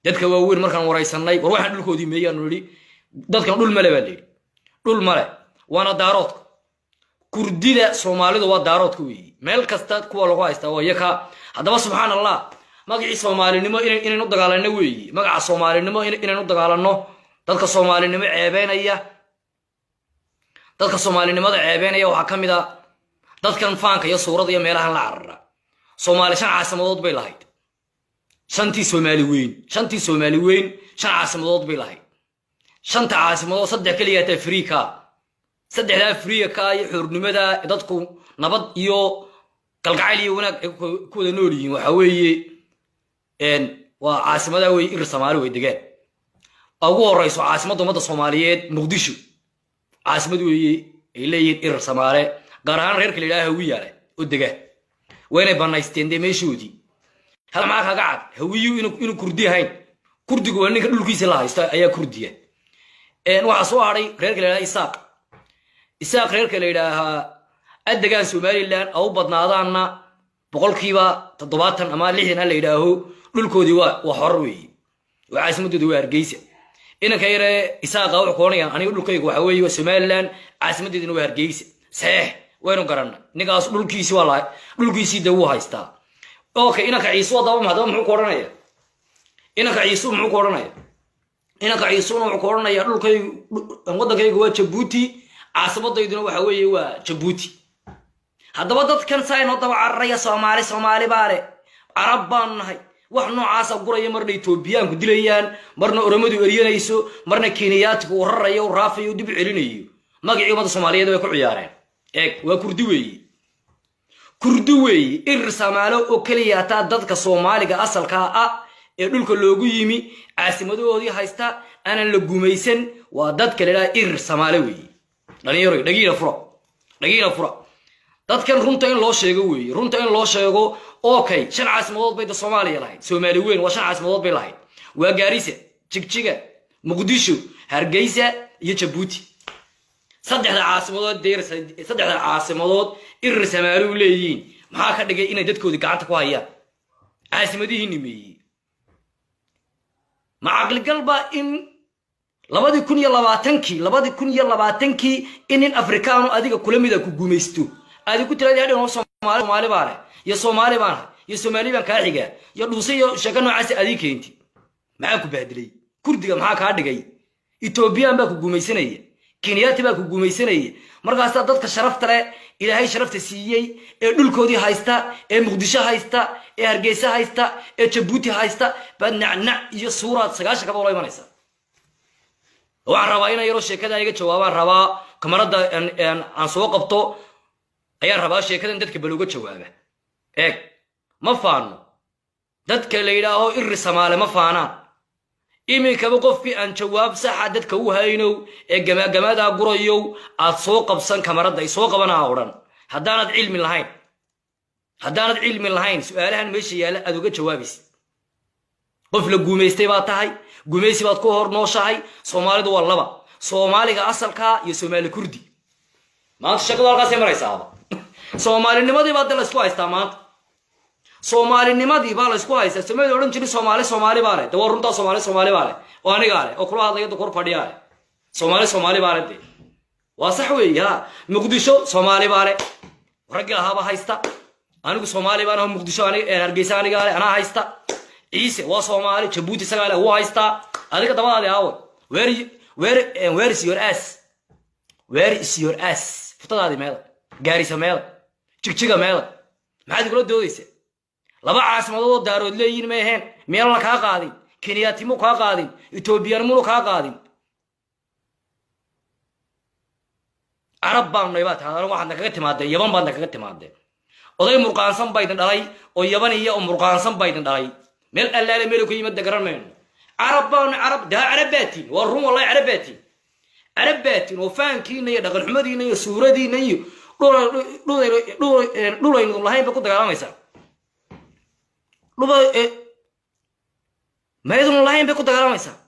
dadka waaweyn markaan waraysanay war waxaan dhulkoodii meeyaanu nidhi dadkan dhul male baa layidhi dhul male waana daaroodka kurdida soomaalidu waa daaroodka weeyi meel kasta kuwa lagu haystaa waa yaka haddaba subxaan allah magacii soomaalinimo inaynu dagaalanno weeyi magaca soomaalinimo inaynu dagaalanno dadka soomaalinimo ceebeynaya dadka soomaalinimada ceebeynaya waxaa ka mid a dadkan faanka iyo suurada iyo meelahan la carara soomaali shan caasimadood bay lahayd shantii soomaali weyn shantii soomaali weyn shan caasimadood bay lahayd shanta caasimadood saddex keliyaata afrika saddexdaa afrika iyo xoornimada dadku nabad iyo galgacayl iyo wanaag ay ku wada nool yihiin waxa weeye waa caasimada wey ir soomaali way degaan ugu horeyso caasimadda ummadda soomaaliyeed muqdisho caasimad weeye ay leeyihiin irir samaale gaar ahaan reerka la yidhaha hawiyaale oo dega waa inay banaysteen dee meeshoodii hal maxaa kaga cad hawiyu inuu kurdi ahayn kurdigu waa ninka dhulkiisa la haysto ayaa kurdiya waxaa soo hadhay reerka la yidhaha isaaq isaaq reerka la yidhaahaa adegaan somalilan au badnaadaanna boqolkiiba toddobaatan ama lixdan ha la yidhaaho dhulkoodii waa horar weeye oo caasimadooda waa hargeysa inanka yare isaaqa wuxuu koonayaan aniga dhulkayga waxa weeye waa somalilan caasimadeeduna waa hargeysa saxiix waynu garanna ninkaas dhulkiisi waa lahay dhulkiisii de wuu haystaa okay inanka ciisu hadaba hadaba muxuu ku odhanaya inanka ciisu muxuu ku odhanaya inanka ciisuna wuxuu ku odhanaya dhulkaygu waddankayga waa jabuuti caasimaddayduna waxa weeye waa jabuuti haddaba dadkan saa inoo daba cararaya soomaali soomaali baale carab baanu nahay wax noocaasa guraya marna etoobiyaanku dilayaan marna oromadu eryanayso marna keniyaatigu uu rarayo u raafayo u dib celinayo magacii ummadda soomaaliyeed way ku ciyaareen eeg waa kurdi weeye kurdi weeye irir samaalo oo keliya hataa dadka soomaaliga asalkaa ah ee dhulka loogu yimi caasimadoodii haysta aanan la gumaysan waa dadka la idhaha irir samaale weeye dhalinyaro dhagiina fura dhagiina fura dadkan runta in loo sheego weeye runta in loo sheego okay shan caasimadood bay da soomaaliya lahayd soomaali weyn waa shan caasimadood bay lahayd waa gaarisa jigjiga muqdisho hargeysa iyo jabuuti saddexda caasimadood saddexda caasimadood irir samaali u leeyihiin maxaa ka dhigay inay dadkoodii gacanta ku hayaan caasimadihii nimeeyey ma caqligalba in labadii kun iyo labaatankii labadii kun iyo labaatankii in nin afrikaanu adiga kula mida ku gumaysto aadi ku tiradi hadhin soomaali baa leh iyo soomaali baan hay iyo soomaali baan kaa xigaa iyo dhuuse iyo sheeko noocaas adii keenti maxaa ku bahdilay kurdiga maxaa kaa dhigay etoobiyaan baa ku gumaysanaya kenyaati baa ku gumaysanaya markaasaa dadka sharafta leh ilaahay sharafta siiyey ee dhulkoodii haysta ee muqdisho haysta ee hargeysa haysta ee jabuuti haysta baad nacnac iyo suuraad sagaashan kaba ula imanaysa waxaan rabaa inaan yaroo sheekada iga jawaabaan rabaa kamarada aan soo qabto ayaan rabaa sheekadan dadka balooga jawaaba eeg ma faano dadka la yidhaaho iri samaale ma faanaan iminkaba qofkii aan jawaab saxa dadka u haynow ee gamaagamadaa gurayow aad soo qabsan kamaradda ay soo qabanaa odhan haddaanad cilmi lahayn haddaanad cilmi lahayn su-aalahan meesha yaalla aad uga jawaabaysid qof la guumaystay baad tahay gumaysi baad ku hor nooshahay soomaalidu waa laba soomaaliga asalkaa iyo soomaali kurdi maanta sheekadu halkaasay maraysaaba soomaalinimadii baa de laysku haystaa maanta soomaalinimadii baa laysku haystaa soomaalida odhan jirin soomaali soomaali baa leh de waa runtaa soomaali soomaali baa leh oo anigaa leh oo kula hadlaya da kor fadhiyaa leh soomaali soomaali baa leh de waa sax weeye ha muqdisho soomaali baa leh raggii lahaaba haysta anigu soomaali baan aho muqdisho hargeysa anigaa leh anaa haysta ciise waa soomaali jabuuti isagaa leh wuu haystaa adiga dabadaadi aawe where where where is your ass where is your ass futadaadi meeda gaarisa meeda jigjiga meeda maxaad igula doodaysa laba caasimadoodoo daarood leeyihin ma aheen meelna kaa qaadin kenyaatimu kaa qaadin etoobiyanimunu kaa qaadin carab baanu nay baa tahay waxaadna kaga timaadeen yaban baadna kaga timaadeen oday murqaansan baydin dhalay oo yaban iyo oo murqaansan baydin dhalay meel allaale meel ku yimid garan mayno carab baanu carab daa carab baatiin waa run wallahi carab baatiin carab baatiin oo faankiina iyo dhaqan xumadiina iyo suuradiina iyo dhulaynu lahayn ba ku dagaalamaysaa maydunu lahayn bay ku dagaalamaysaa